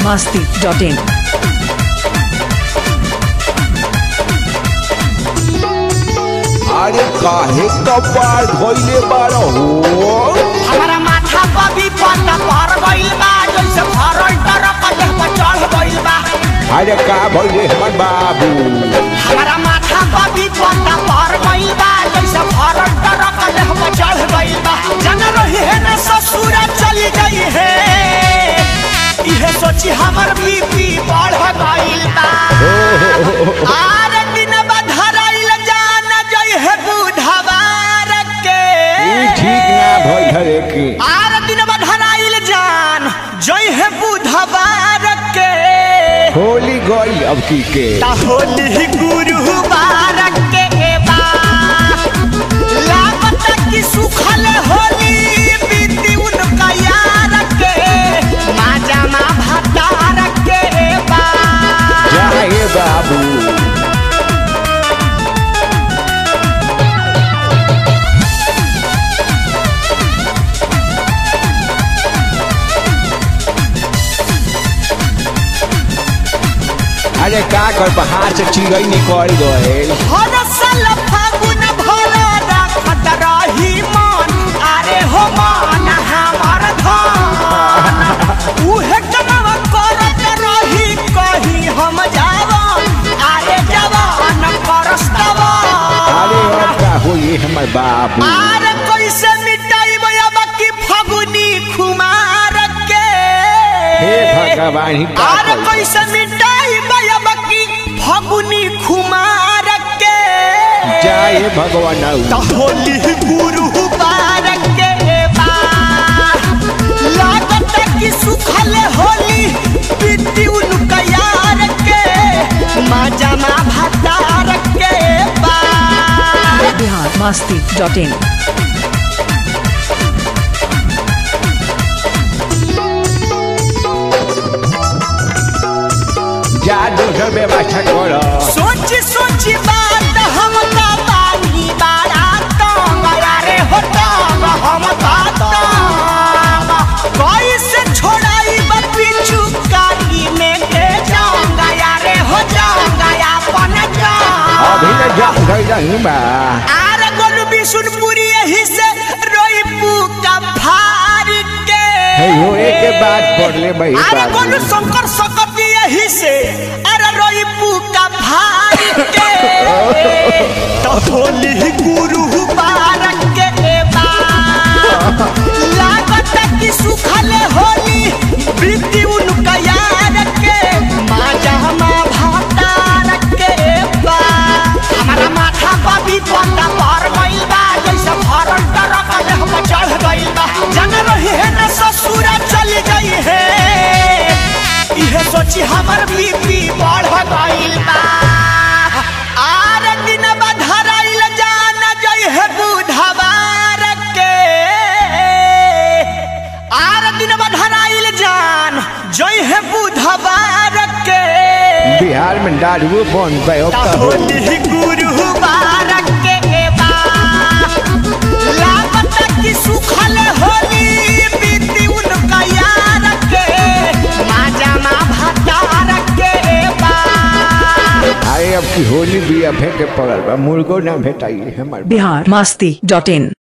masti.in. अरे काहे कपार धोइले बार हो हमारा माथा पर भी पन्ना पर गइल बा जैसे भरल टरक देह पर चढ़ गइल बा अरे का भइले हमर बाबू हमारा माथा पर भी पन्ना पर गइल बा जैसे भरल टरक देह पर चढ़ गइल बा जन रही है न ससुर चली गई है इहे सोची हमर बीपी बढ़ गइल बा आरे दिन बधराइल जान जई है बुधवार के ई ठीक ना भइल हरे की आर दिन बधराइल जान जय है बुधवार के होली गई अब की के ता होली गुरुवार के बा लागत कि सुखल होली बीती उनका यार के माजा मा भतार के बा जाए बाबू अरे का कर बाहर से चिड़ै निकल गए हर साल फागुन भर रखत रही मन अरे हो मन हमर धन उहे कनव करत रही कही हम जावन अरे जवान परस्तवा अरे अब का होई हमर बाबू अरे कैसे मिटाई अब की फगुनी खुमार के हे भगवान ही का अरे करी? कैसे मिटाई अब की फगुनी खुमार के जाए भगवान त होली गुरु बारक के बा लागत कि सुखल होली बीती उनका यार के मजमा भतार के बा Bihar masti.in. जा दोसर व्यवस्था कर सोच सोच बात हम का बानी बारा तंग रे हो तंग हम का तंग कैसे छोड़ाई बिच्छू काली में के जाऊंगा यारे हो जाऊंगा अपन अभी जाऊंगा न जा गई नहीं बा आर गोलू बिशुनपुरी यही से रोईपू का फार के हे हो एक के बाद पढ़ ले भाई अरे बाबू गोलू शंकर सकती यही से अरे रोईपू का फार के तो होली गुरु बारक के बा लागत कि सुखल होली बीती उनका यार के माजा मा भातार के बा हमारा माथा पर भी पन्ना पर गइल बा जैसे भरल टरक देह पर चढ़ गइल बा जन रही है न ससुर चली गई है इहे सोची हमर बीपी बढ़ गइल बा आर दिन बधराइल जान जई है बुधवार के आर दिन बधराइल जान जई है बुधवार के बिहार में दारू बन गए ता होली गुरुवार के बा लागत कि सुखल होली बीती उनका यार के माजा मा भतार के बा अरे अब की होली भी अब के पड़ल बा मुर्गो ना भेटाई हमर Bihar masti.in.